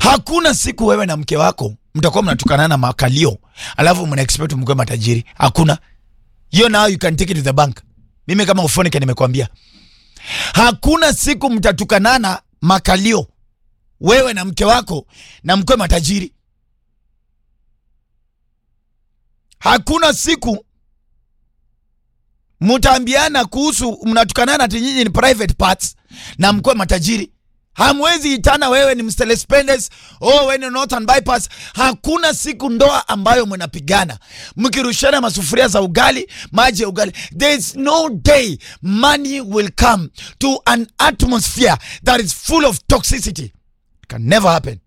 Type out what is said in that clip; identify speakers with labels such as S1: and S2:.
S1: Hakuna siku wewe na mke wako mtakuwa mnatukanana makalio, alafu mna expect mkwe matajiri. Hakuna hiyo, now you can take it to the bank. Mimi kama ufonike nimekwambia, hakuna siku mtatukanana makalio, wewe na mke wako na mkwe matajiri. Hakuna siku mtaambiana kuhusu mnatukanana ati nyinyi ni private parts na mkwe matajiri. Hamwezi itana wewe ni Mr. Spendes, oh wewe ni Northern Bypass. Hakuna siku ndoa ambayo mnapigana mkirushana masufuria za ugali, maji ya ugali. There is no day money will come to an atmosphere that is full of toxicity. It can never happen.